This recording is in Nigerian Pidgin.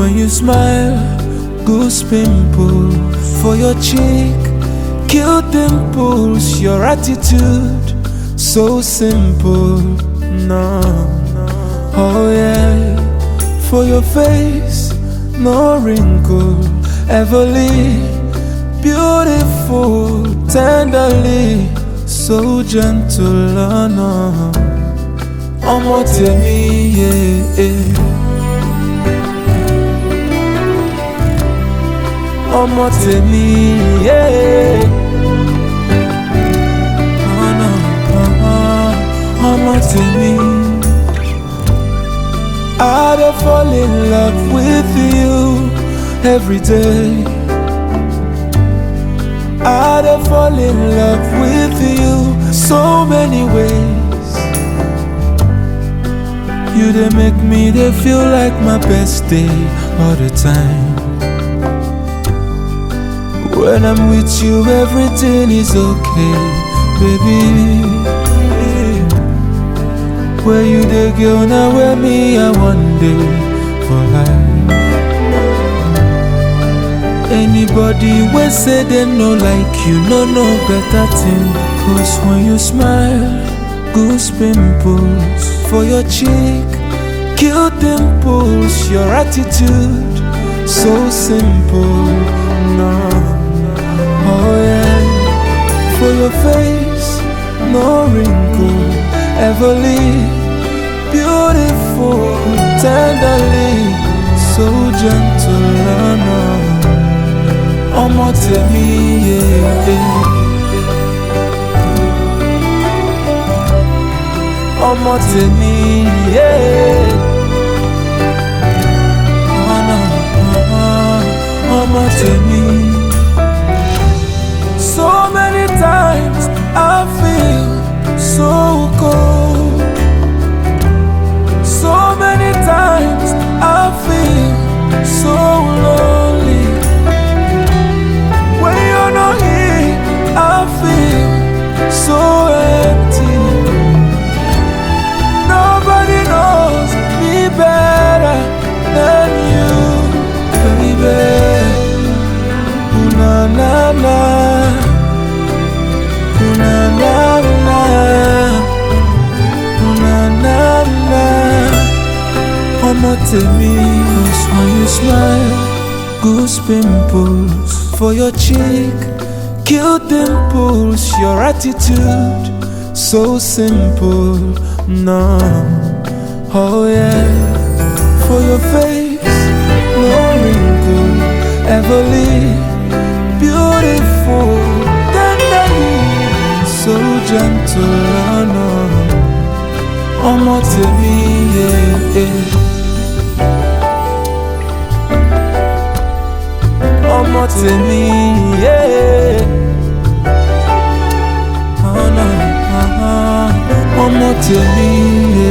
When you smile, goose pimple for your cheek, kill dimples. Your attitude so simple. No, oh yeah, for your face, no wrinkle. Everly, beautiful, tenderly, so gentle. Oh no, ọmọ tèmi, yeah. yeah. ọmọ tèmi yé. ọ̀nà ọmọ tèmi. I dey fall in love with you every day. I dey fall in love with you so many ways. You dey make me dey feel like my best day all the time. When I'm with you, everything is okay, baby. Where you the girl now, where me, I one day for life. Anybody we say they no like you, no no better thing. Cause when you smile, goose pimples for your cheek, kill dimples, your attitude so simple. No. Oh yeah, for your face, no wrinkle, everly, beautiful, tenderly, so gentle. Oh no, ọmọ tèmi, yeah, yeah. ọmọ tèmi, yeah. Oh no, ọmọ tèmi. So many times I feel so cold. So many times I feel so lonely. When you're not here, I feel so empty. Nobody knows me better than you, baby. Ooh, na na na. Na na na, na na na. Ọmọ tèmi, cause when you smile, goose pimples for your cheek, kill dimples, your attitude so simple. No, oh yeah, for your face, no wrinkle, everly beautiful, tenderly so gentle, oh no. Ọmọ tèmi, yeah, yeah. Ọmọ tèmi, yeah. Oh no, uh-huh. ọmọ tèmi, yeah.